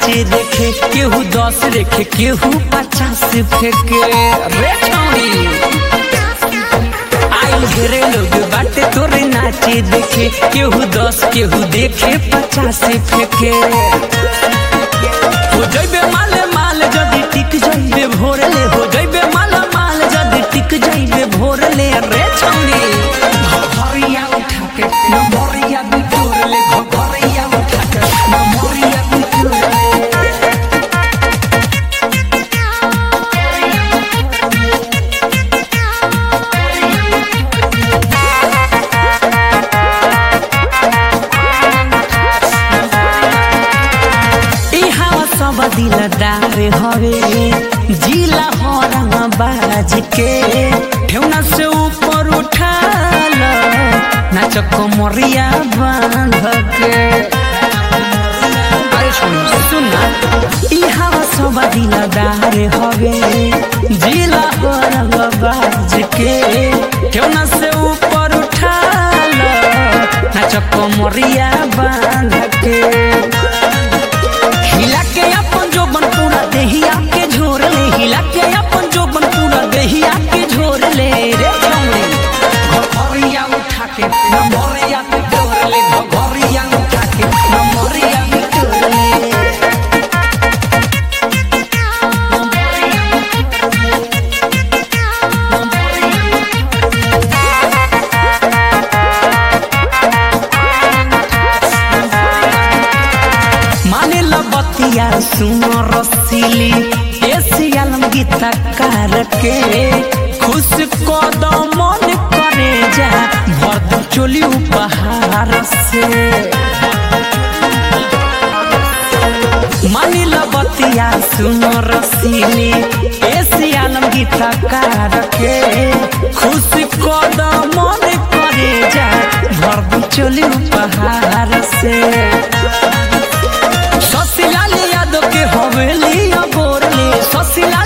नाचे देखे केहू दस रेखे केहू पचास फेंके रे छौरी आई घेरे लोग बाटे तोरे नाचे देखे केहू दस केहू देखे पचास फेंके हो जइबे माले माल जदी टिक जइबे भोरले हो जइबे माला माल जदी टिक जइबे भोरले रे छौरी घरिया उठा के नमरिया बिटोरले घरिया उठा के नमरिया बिटोरले इहाँ सब दिलदार हवे जिला हरंग बाज के ठेवना से ऊपर उठाल नाच कमरिया बांध के अरे सुन सुन इहाँ सब दिलदार हवे जिला हरंग बाज के ठेवना से ऊपर उठाल नाच कमरिया बांध के हिला के अपन जोबन पूरा देहिया के झोर ले हिला के अपन जोबन पूरा देहिया के झोर ले रे छौरी घरिया उठा के नमरिया पे डोर ले घरिया उठा के नमरिया पे डोर ले माने लबतिया सुनो रसीली ऐसी आलम गीता कार के खुश कदम मन करे जा भर दो चोली उपहार से मानी लबतिया सुनो रसीली ऐसी आलम गीता कार के खुश कदम मन करे जा भर दो चोली उपहार से ससिलाल यादव के हवेली बोरली ससिलाल